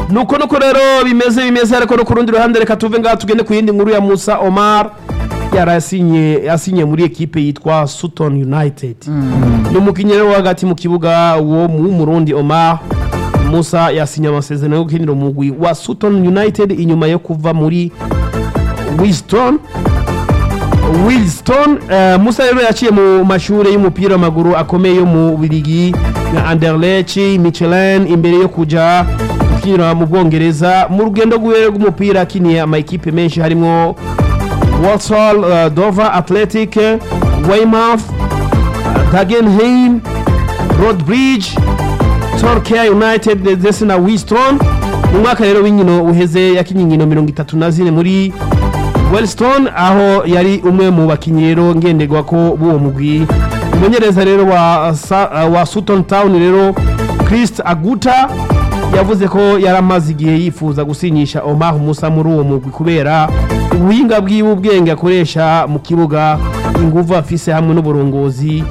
nuko nuko rero bimeze bimeze ariko no ku rundi ruhande reka tuve ngaha tugende ku yindi nkuru ya Musa Omar yarasinye yasinye muri ekipe yitwa Sutton United ni umukinnyi rero wo hagati mu kibuga wo mu Murundi Omar Musa yasinye amasezerano yo gukinira umugwi wa Sutton United inyuma yo kuva muri Winston Wilston uh, Musa rero yaciye mu mashuri y'umupira w'amaguru akomeye yo mu Biligi na Anderlecht Michelin imbere yo kuja gukinira mu Bwongereza mu rugendo rwiwe rw'umupira akiniye ama ekipe menshi harimo Walsall, uh, Dover Athletic, Weymouth, uh, Dagenheim, Rodbridge, Torquay United ndetse na Winston mu mwaka rero w'inkino uheze yakinye inkino mirongo itatu na zine muri Wellstone aho yari umwe mu bakinnyi rero ngenderwa ko b'uwo mugwi umumenyereza rero wa, Sa- uh, wa Sutton Town rero Christ Aguta yavuze ko yari amaze igihe yifuza gusinyisha Omar Musa muri uwo mugwi kubera ubuhinga bwiwe ubwenge akoresha mu kibuga inguvu afise hamwe n'uburongozi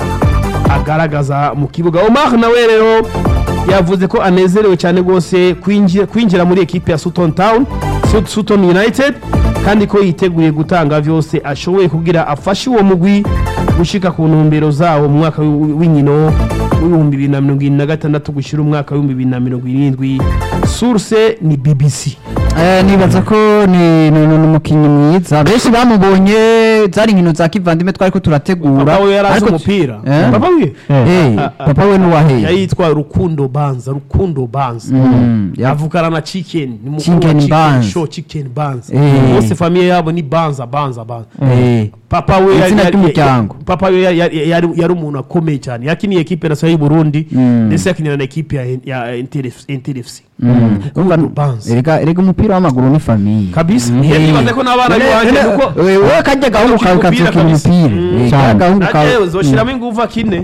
agaragaza mu kibuga Omar nawe rero yavuze ko anezerewe cyane rwose kwinjira, kwinjira muri ekipe ya Sutton Town Sut- Sutton United kandi ko yiteguye gutanga vyose ashoboye kugira afashe uwo mugwi gushika ku ntumbero zawo mu mwaka w'i- w'inkino w'ibihumbi bibiri na mirongo irindwi na gatandatu gushyira umwaka w'ibihumbi bibiri na mirongo irindwi source ni BBC Eh, nibaza ko ni ni- ni- ni umukinnyi mwiza benshi bamubonye zari inkino za kivandimwe twari ko turategura papa we yari azi ariko- umupira Eh? papa we Eh, papa we nuwaheye yayitwa Rukundo Banza Rukundo Banza Mm, ya- avukana na chicken ni mukuru Chicken wa chicken Banza. show chicken banza Eh. bose famiye yabo ni banza banza banza Eh, papa we yari- Izina yari- ry'umuryango. papa we yari- yari yari yari umuntu akomeye cyane yakiniye ekipe nationale y'u Burundi Mm. ndetse yakinira na ekipe ya ya NTFC mm. Rukundo Urumva, Banza erega erega umupira w'amaguru ni famiye kabisa Mm. nibaze ko n'abana biwanje kuko wowe kajya gahungu kawe Umupira ukazukina kabisa. umupira Mm. Eh, kajya gahungu kawe najewe zoshiramo inguvu akine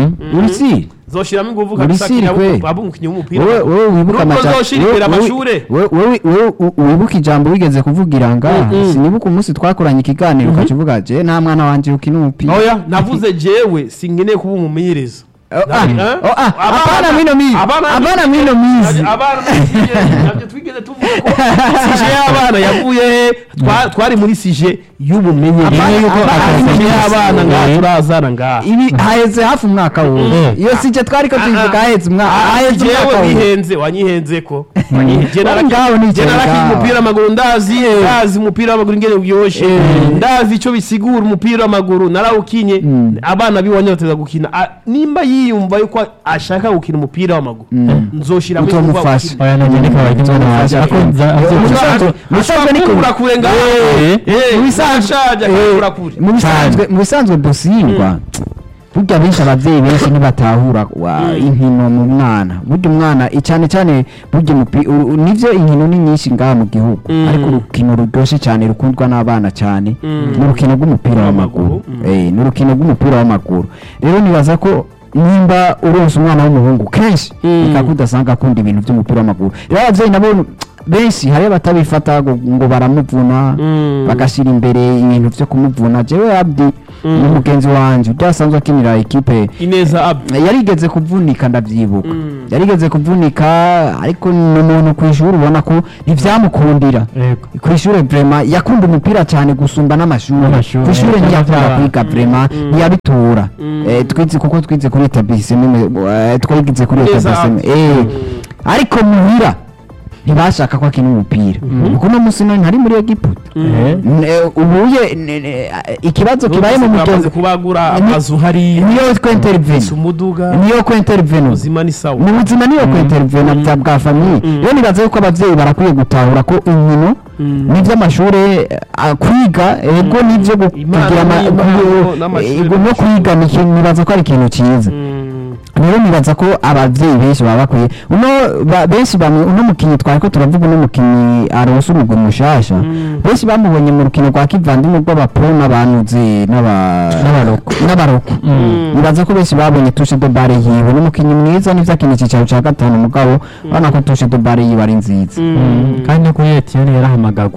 urisi zoshiramo inguvu Uri kabisa siri akine kwe. abo umukinnyi w'umupira wowe wowe wibuka Nubwo amaja- zoshirikira wowe- amashure wowe- wowe- wowe u- wibuka ijambo wigeze kuvugira nga Mm-mm. sinibuka umunsi twakoranye ikiganiro ukakivuga je nta mwana wanje ukina umupira oya navuze jewe singeneye kuba umumenyereza Oh, ah, Eh? oh, ah, Abana- abana mino mizi abana- abana mino mizi abana twigeze- nabyo twigeze tuvuga ko sije y'abana yavuye he Twa- twari muri sije y'ubumenyereza Abana- yuko abana- sije y'abana ngaha Eh. turazana ngaha ibi haheze hafi umwaka wose iyo sije twari ko tubivuga haheze umwaka haheze umwaka jewe wose wihenze wanyihenze ko Wowe ngaho ni je narakina ngaho. umupira w'amaguru ndazi ndazi umupira w'amaguru ingene uryoshe ndazi ico bisigura umupira w'amaguru narawukinye Mm. abana biwanye bateza gukina Ah, nimba yiyumva yuko ashaka gukina umupira w'amaguru nzoshiramo Utomufasha. inguvu oya nanjye ndiko abakinnyi wanjye ariko nza Mubisanzwe- mubisanzwe niko- akura kure ngaho Eh. Eh, Mu bisanzwe- ashaje akura kure mu bisanzwe mu bisanzwe dusingwa burya benshi abavyeyi benshi ntibatahura wa- inkino mu mwana burya umwana cyane cyane burya umupi- u- u- nivyo inkino ni nyinshi ngaha mu gihugu Mm. ariko urukino ruryoshe cyane rukundwa n'abana cyane ni urukino rw'umupira w'amaguru W'amaguru, Eh, ni urukino rw'umupira w'amaguru rero nibaza ko nimba uronse umwana w'umuhungu kenshi Mm. bikaba udasanga akunda ibintu by'umupira w'amaguru rero abavyeyi nabo benshi hari abatabifata ngo ngo baramuvuna Mm. bagashyira imbere ibintu byo kumuvuna jewe abdi ni umugenzi wanje ujya asanzwe akinira ikipe ineza ab yarigeze kuvunika ndavyibuka Mm. yarigeze kuvunika ariko ni umuntu ku ishuri ubona ko ntivyamukundira yego ku ishuri vrema yakunda umupira cyane gusumba n'amashuri N'amashuri, ku ishuri eh, ntiyakunda byaba- kwiga vrema ntiyabitura Mm. Eh, twize kuko twize kuri etabliseme twagize kuri Neza. etabliseme eh ariko muhira ntibashaka ko akina umupira kuko uno musi none ntari muri egiputa Eh. Ne- ubuye ne- ne- ikibazo kibaye mu bamaze mugenzi kubagura Ni- amazu hariya niyo ko intervene umuduga niyo ko intervene ubuzima ni sawa mu buzima niyo ko intervene bya bwa famiye rero nibaza yuko abavyeyi barakwiye gutahura ko inkino n'ivy'amashure ah, kwiga ego n'ivyo gu- Impano kugira ama- n'impano ku- n'amashure ego no kwiga ni ikintu nibaza ko ari ikintu cyiza Mm. rero nibaza ko abavyeyi benshi baba bakwiye uno ba- benshi bamwe uno mukinyi twari ko turavuga uno mukinyi aronse umugwi mushasha benshi bamubonye mu rukino rwa kivandimwe rw'abapro n'abanuzi n'aba- N'abaroko. n'abaroko nibaza ko benshi babonye tushe de bare yiwe n'umukinyi mwiza n'ivyo akina icyicaro ca gatanu mugabo urabona ko tushe de bare yiwe ari nziza kandi no kuri etiyeni yarahamagagwa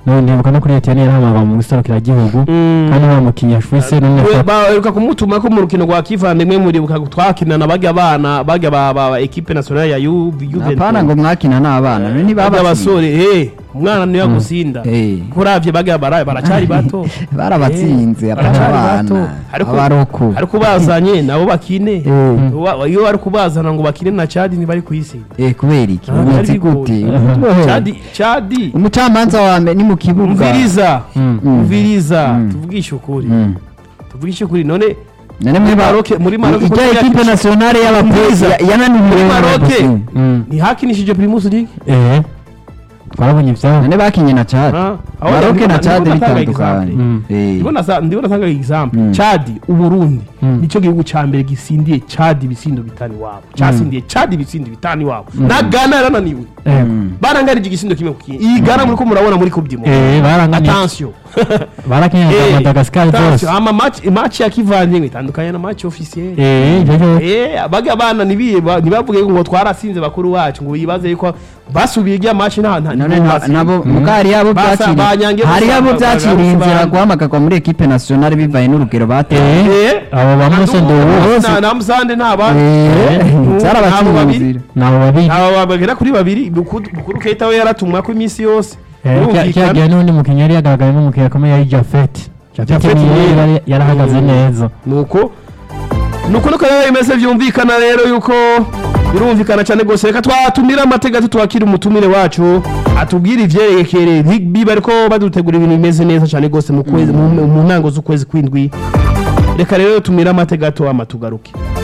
no ndibuka no kuri Etienne yarahamagara mu guserukira igihugu Mm. kandi nta mukinnyi yashwise n'umwe We- afata baheruka kumutuma ko mu rukino rwa kivandimwe muribuka twakinana bajya bana bajya ba ba ba equipe nationale ya Ju- Juventus apana ngo mwakina n'abana bajya ntibaba abasore eh umwana niyo gusinda Eh. kuravye bajya bara baracari bato barabatsinze Eh, abana baracari bato ariko abaroko ariko bazanye nabo bakine Eh. Wa- iyo bari kubazana ngo bakine na Chad ntibari kuyisinda eh kubera iki Ah, ubizi byari gute bigoye. Chad Chad umucamanza wa mbere ni mu kibuga umviriza Mm. umviriza Mm. tuvugishe ukuri Mm. tuvugishe ukuri none none muri Maroc muri Maroc ijya kuko ekipe yakina- nationale y'abapolisi Umviriza. yananiwe muri Maroc Mm. ntihakinishije Primus League eh twarabonye ivyabo none bakinye na Chad Ah, aho Maroc ndibona- na Chad ndibona atanga bitandukanye example. Mm. Eh. ndibona sa- ndibona atanga example Mm. Chad uburundi Mm. nicyo gihugu ca mbere gisindiye Chad ibisindo bitanu iwabo casindiye Chad ibisindo bitanu iwabo na Ghana yarananiwe eh Mm. barangarije igisindo kimwe ku kindi iyi Ghana muriko murabona muri Coupe du Monde eh baranganye attention barakinye na Eh, Madagascar zose attention ama match match ya kivandimwe itandukanye na match officiel eh ivyo byo Eh, baga bana nibiye ba- ntibavuge ngo twarasinze bakuru wacu ngo bibaze yuko basubiye irya match nta nta none na- nabo mugari yabo Basa- banyange byakiriye hari gusa- yabo ba- byakiriye ba- inzira ba- guhamagarwa muri ekipe nationale bivaye n'urugero bateye eh abo ba Mose Ndowo na na musande nta ba Eh, Abo byarabaciye babiri. inzira nabo babiri aba bagera kuri babiri Bukuru Bukuru Keita we yaratumwa ko iminsi yose Eh, Birumvikana. cyagiye n'undi mukinnyi yari yagaragaye nk'umukinnyi akomeye yari Jafet Jafet Japhet niwe niwe. yari- yarahagaze Mm. neza nuko nuko nuko rero bimeze byumvikana rero yuko birumvikana cyane rwose reka twatumira amateka twakira umutumire wacu atubwire ivyerekeye rugby bariko badutegura ibintu bimeze neza cyane rwose mu kwezi mu mu ntango z'ukwezi kwindwi reka rero tumire amateka gato amatugaruke